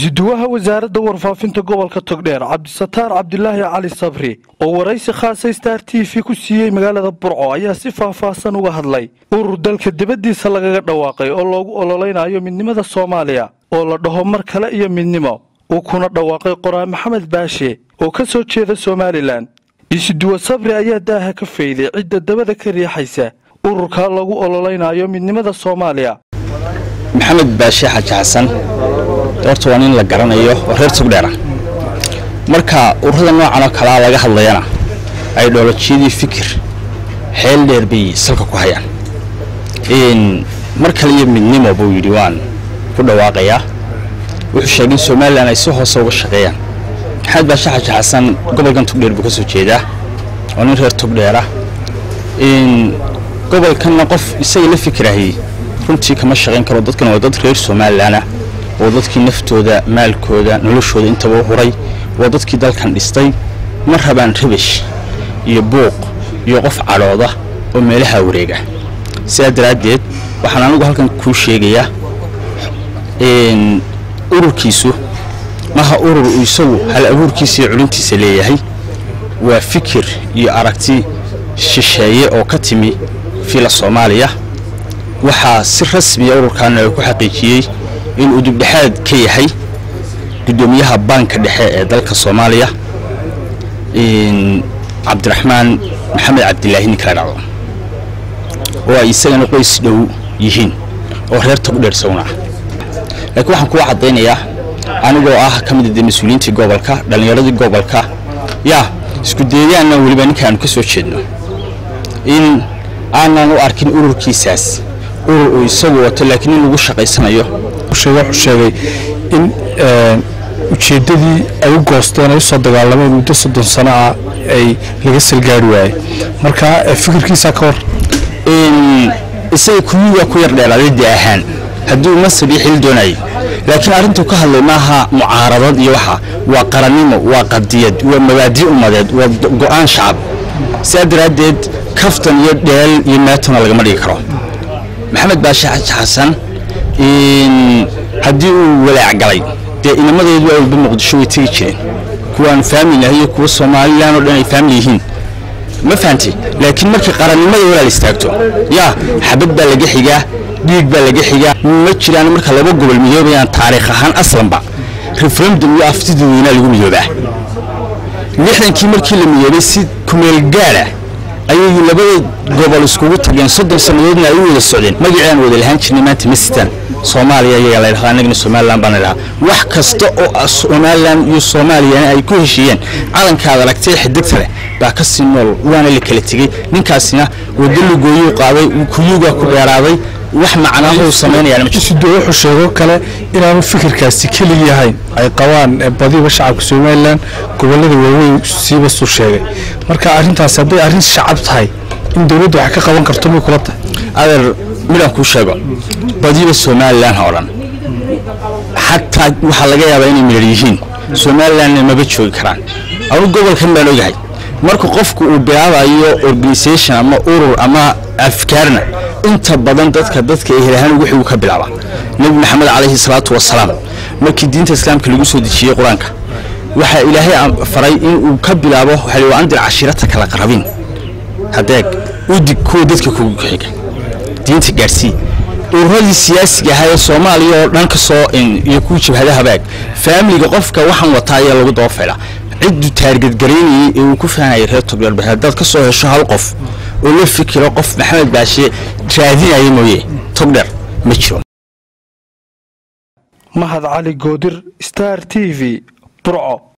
isuduwaha wasaaradda warfaafinta gobolka togdheer cabdisataar cabdilaahi cali sabri oo waraysi khaasa star t v ku siiyey magaalada burco ayaa si faahfaahsan uga hadlay urur dalka dibaddiisa lagaga dhawaaqay oo loogu ololeynayo midnimada soomaaliya oo la dhaho mar kale iyo midnimo uu kuna dhawaaqay qoraa maxamed baashe oo ka soo jeeda somalilan isuduwa sabri ayaa daaha ka fayday cidda dabada ka riixaysa ururkaa lagu ololeynayo midnimada soomaaliya maxamed baashe xaaji xasan horta waa nin la garanayo oo reer togdheera marka ururada noocan oo kalea laga hadlayana aidholojiyadii fikir xeel dheer bay salka ku hayaan mar kale iyo midnimo buu yidhi waan ku dhawaaqayaa wuxuu sheegay in somalilan ay si hoose uga shaqeeyaan maxamed baashe xaaji xasan gobolkan togdheer buu ka soo jeedaa oo nin reer togdheera gobolkanna qof isaga la fikirahayey runtii kama shaqayn karo dadkan waa dad reer somalilanah waa dadkii naftooda maalkooda noloshooda intaba u huray waa dadkii dalkan dhistay ma rabaan rabish iyo buuq iyo qof cadhooda oo meelaha wareega sidaa daraaddeed waxaan anigu halkan kuu sheegayaa ururkiisu maha urur uu isagu hal abuurkiisa iyo culintiisa leeyahay waa fikir iyo aragti shisheeye oo ka timi fiila soomaaliya waxaa si rasmiya ururkaana ku xaqiijiyey inuu dibdhexaad ka yahay guddoomiyaha baanka dhexe ee dalka soomaaliya cabdiraxmaan maxamed cabdilaahi ninka la dhacdo oo ay isagana qoys dhow yihiin oo reer togdheer sawna ah laakiin waxaan kuu caddaynayaa anigoo ah ka mid a mas-uuliyiintii gobolka dhallinyaradii gobolka yaa isku deegaanna weliba ninkaanu ka soo jeedno in aanan u arkin ururkiisaas urur uu isagu wato laakiin in lagu shaqaysanayo wuxuu sheegay in ujeeddadii ay u goosteen ay usoo dagaalameen muddo soddon sano ah ay laga salgaari waayey marka fikirkiisa ka hor isaga kuyugaa ku yar dheeraaday de ahaan hadduu masab iyo xil doonayo laakiin arrintuu ka hadlay maaha mucaaradad iyo waxa waa qarannimo waa qadiyad waa mabaadi ummadeed waa go'aan shacab sidaa daraaddeed kaftan iyo dheel iyo meetona lagama dhigi karo maxamed baashe xaji xasan haddii uu walaac galay dee inamadeedu awalba muqdisho way tegi jireen kuwaan faamili ahay iyo kuwa somalilan oo dhan ay faamili yihiin ma fahamtay laakiin markii qarannimada walaal istaagto yaa xabad baa laga xigaa dhiig baa laga xigaa ma jiraan marka laba gobol midoobayaan taariikh ahaan aslanba referendum iyo aftida weynaa lagu midoobaa lixdankii markii la midoobay si kumeel gaala ayay labada gobol iskugu tageen soddon sannadoodna ay u wada socdeen magacii aan wada lahaan jirnay maanta ma sitaan soomaaliya ayagaa la ydhahdaa annagana somalilan baan la ydhahaa wax kasta oo somalilan iyo soomaaliyana ay ku heshiiyeen calankaad aragtay xidigta leh baa ka sii nool waana la kala tegey ninkaasina waddo lugooyuu qaaday kuyuugaa ku dheeraaday wax macnaahuu samaynayaan ma jirto isudu wuxuu sheego kale inaanu fikirkaasi keligii ahayn ay qabaan badiba shacabka somalilan gobolada waaweyn siiba suu sheegay marka arrintaasi hadday arrin shacab tahay in dowladda wax ka qaban karto may kula tahay adeer midaan kuu sheego badiba somalilan oo dhan xataa waxaa laga yaabaa inay midhar yihiin somalilanna maba joogi karaan anu gobolkan baan ogahay marka qofku uu bilaabayo organisation ama urur ama afkaarna inta badan dadka dadka ehelahaan wuxuu ka bilaabaa nebi maxamed calayhi salaatu wasalaam markii diinta islaamka lagu soo dejiyey qur-aanka waxaa ilaahay faray in uu ka bilaabo waxaa wa andir cashiirata kala qarabin hadeeg udig kuwa dadka kugu xiga diinta gaarsii ururadii siyaasiga ahaa ee soomaaliya oo dhan ka soo iyo kuwa jabhada habaag faamiliga qofka waxaan wataa ayaa lagu daba faydhaa cidduu taargadgaraynayey ee uu ku fahanayay reer togdheer haddaad ka soo hesho hal qof oo la fikiro qof maxamed baashe raadinaya mooye togdheer ma jiro mahad cali goodir star t v burco